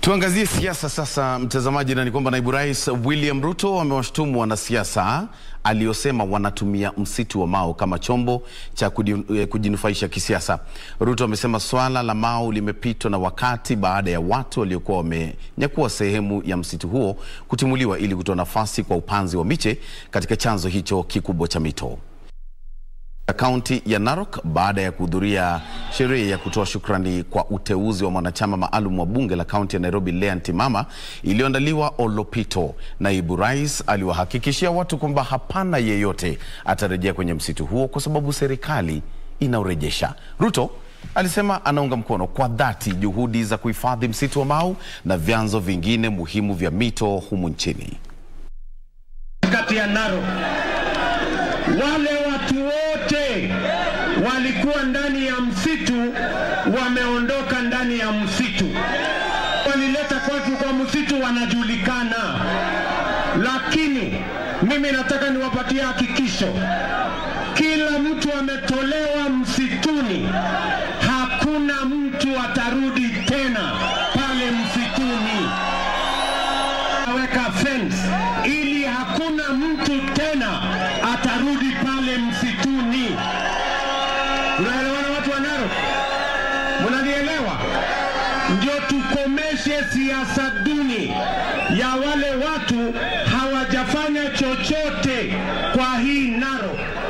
Tuangazie siasa sasa, mtazamaji, na ni kwamba naibu rais William Ruto amewashtumu wanasiasa aliosema wanatumia msitu wa Mau kama chombo cha kujinufaisha kisiasa. Ruto amesema swala la Mau limepitwa na wakati baada ya watu waliokuwa wamenyakua sehemu ya msitu huo kutimuliwa ili kutoa nafasi kwa upanzi wa miche katika chanzo hicho kikubwa cha mito kaunti ya Narok baada ya kuhudhuria sherehe ya kutoa shukrani kwa uteuzi wa mwanachama maalum wa bunge la kaunti ya Nairobi Lea Ntimama iliyoandaliwa Olopito. Naibu rais aliwahakikishia watu kwamba hapana yeyote atarejea kwenye msitu huo kwa sababu serikali inaurejesha. Ruto alisema anaunga mkono kwa dhati juhudi za kuhifadhi msitu wa Mau na vyanzo vingine muhimu vya mito humu nchini. Kati ya Narok wale watu wote walikuwa ndani ya msitu wameondoka ndani ya msitu, walileta kwetu kwa msitu wanajulikana, lakini mimi nataka niwapatie hakikisho, kila mtu ametolewa msituni, hakuna mtu atarudi tena pale msituni. Aweka fence ili hakuna mtu tena atarudi pale msituni. Unaelewana watu wa Narok? Mnanielewa? Ndio tukomeshe siasa duni ya wale watu hawajafanya chochote kwa hii Narok.